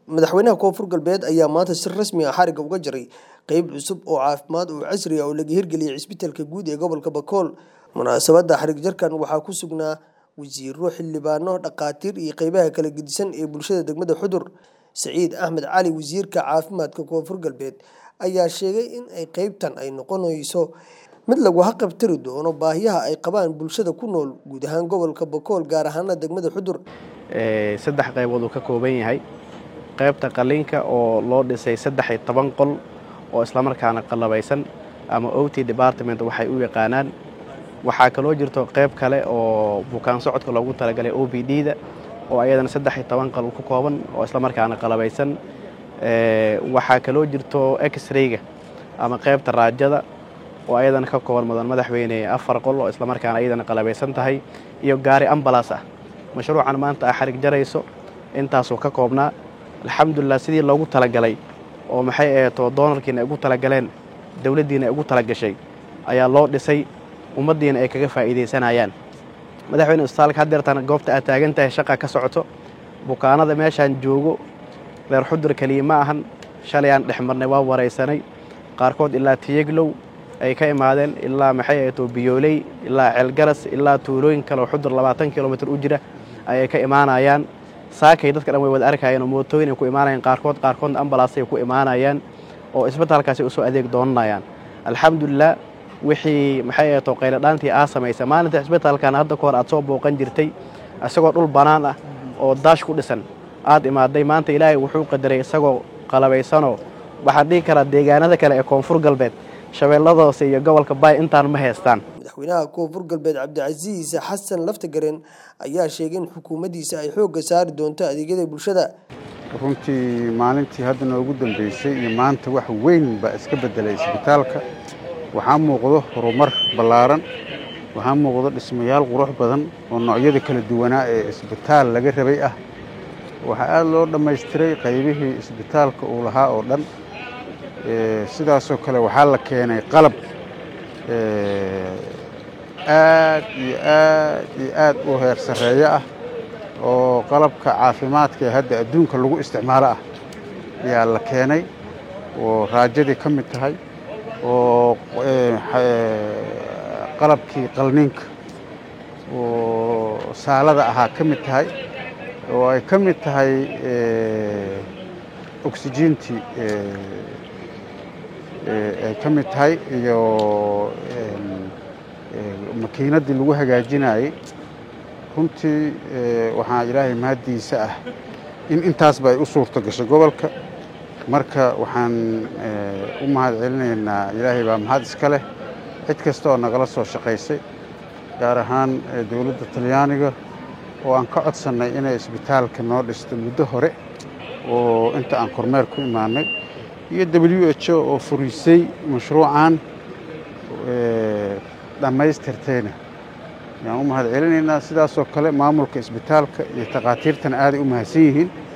madaxweynaha koonfur galbeed ayaa maanta si rasmi ah xariga uga jaray qeyb cusub oo caafimaad oo casri ah oo laga hirgeliyay cisbitaalka guud ee gobolka bakool munaasabadda xarig jarkan waxaa ku sugnaa wasiiro xildhibaano dhakhaatiir iyo qeybaha kala gedisan ee bulshada degmada xudur saciid axmed cali wasiirka caafimaadka koonfur galbeed ayaa sheegay in ay qeybtan ay noqonayso mid lagu haqabtiri doono baahiyaha ay qabaan bulshada ku nool guud ahaan gobolka bakool gaar ahaana degmada xudur saddex qaybood uu ka kooban yahay qaybta qaliinka oo loo dhisay saddex iyo toban qol oo islamarkaana qallabaysan ama ot department waxay u yaqaanaan waxaa kaloo jirto qayb kale oo bukaan socodka loogu talagalay o b d da oo ayadana saddex iyo toban qol ku kooban oo islamarkaana qallabaysan waxaa kaloo jirto x-rayga ama qaybta raajada oo ayadana ka kooban mudan madaxweyne afar qol oo islamarkaana ayadana qalabaysan tahay iyo gaari ambalas ah mashruucan maanta a xarig jarayso intaasuu ka koobnaa alxamdulilah sidii loogu talagalay oo maxay aheeto doonarkiina ay ugu talagaleen dowladdiina ay ugu talagashay ayaa loo dhisay ummaddiina ay kaga faa'iidaysanayaan madaxweyne isbitaalka haddeertan goobta aad taagan tahay shaqa ka socoto bukaanada meeshaan joogo reer xudur keliya ma ahan shalay aan dhex marnay waa waraysanay qaarkood ilaa tiyeglow ay ka imaadeen ilaa maxay aheeto biyooley ilaa ceelgaras ilaa tuulooyin kale oo xudur labaatan kilomitr u jira ayay ka imaanayaan saakay dadka dhan way wada arkayeen oo mootooyin ay ku imaanayaan qaarkood qaarkoodna ambalaasay ku imaanayaan oo isbitaalkaasi usoo adeeg doonanayaan alxamdulilah wixii maxay aheeto qayladhaantii aa samaysa maalinta isbitaalkan hadda kahor aad soo booqan jirtay isagoo dhul bannaan ah oo daash ku dhisan aad imaaday maanta ilaahay wuxuu qadaray isagoo qalabaysanoo waxaan dhihi karaa deegaanada kale ee koonfur galbeed shabeelladoose iyo gobolka baay intaan ma haystaan madaxweynaha koonfur galbeed cabdicasiis xasan laftagareen ayaa sheegay in xukuumaddiisa ay xoogga saari doonto adeegyada bulshada runtii maalintii hadda noogu dambeysay iyo maanta wax weyn baa iska beddelay isbitaalka waxaa muuqdo horumar ballaaran waxaa muuqdo dhismayaal qurux badan oo noocyada kala duwanaa ee isbitaal laga rabay ah waxaa aada loo dhammaystiray qaybihii isbitaalka uu lahaa oo dhan sidaasoo kale waxaa la keenay qalab aad iyo aad iyo aad u heer sarreeyo ah oo qalabka caafimaadka ee hadda adduunka lagu isticmaalo ah ayaa la keenay oo raajadii ka mid tahay oo qalabkii qalniinka oo saalada ahaa ka mid tahay oo ay ka mid tahay oksijiintii ay ka mid tahay iyo makiinaddii lagu hagaajinayey runtii waxaa ilaahay mahaddiisa ah in intaasba ay u suurto gashay gobolka marka waxaan u mahad celinaynaa ilaahay baa mahad iska leh cid kasta oo nagala soo shaqaysay gaar ahaan dowladda talyaaniga oo aan ka codsannay inay isbitaalka noo dhisto muddo hore oo inta aan kormeer ku imaanay iyo w h o oo furiisay mashruucan dhammaystirtayna ayaan u mahad celinaynaa sidaasoo kale maamulka isbitaalka iyo takhaatiirtana aaday u mahadsan yihiin